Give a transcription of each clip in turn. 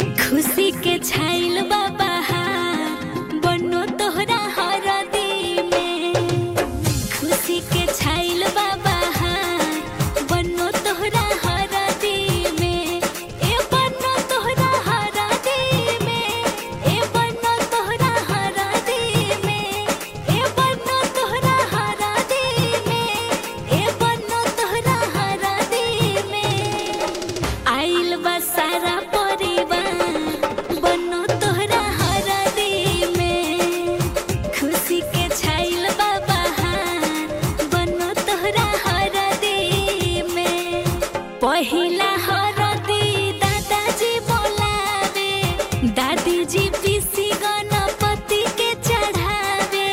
खुशी के छाइल बाबा बनो तोहरा हरदी में खुशी के छाइल बाबा बनो तोहरा हरदी में ए बनो तोहरा हरदी में ए बनो तोहरा हरदी में ए बनो तोहरा हरदी में ए बनो तोहरा हरदी में आइल बा सारा परिवार बनो तोहरा हरदी में खुशी के छाइल बा बहार बनो तोहरा हरदी में पहिला हरदी दादाजी बोलावे दादी जी पीसी गणपति के चढ़ावे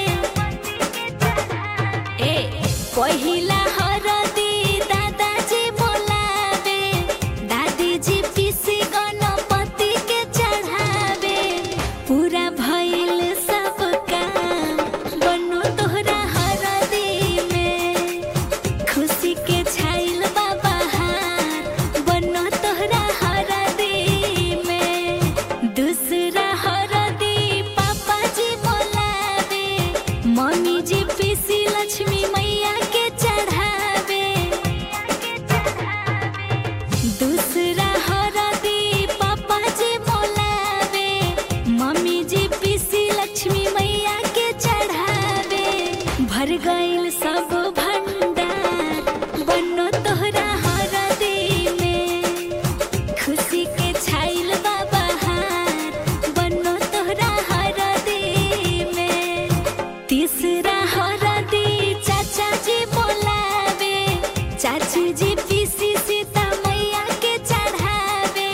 ए पहिला हरदी दादाजी बोलावे दादी जी पीसी गणपति के चढ़ावे पूरा भइल सब काम बनो तोहरा हरदी में खुशी के छाइल बाबा बनो तोहरा हरदी में दूसरा हरदी पापा जी बोलावे मम्मी जी पीसी लक्ष्मी मैया के चढ़ावे दूसरा हरदी पापा जी बोलावे मम्मी जी पीसी लक्ष्मी मैया के चढ़ावे भर गइल सब भंडार बनो तोहरा हरदी में खुशी के छाइल बाबा बनो तोहरा हरदी में तीसरा हरदी चाचा जी बोलावे चाची जी पीसी सीता मैया के चढ़ावे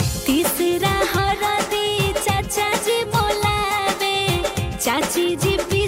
तीसरा हरदी चाचा जी बोलावे चाची जी पी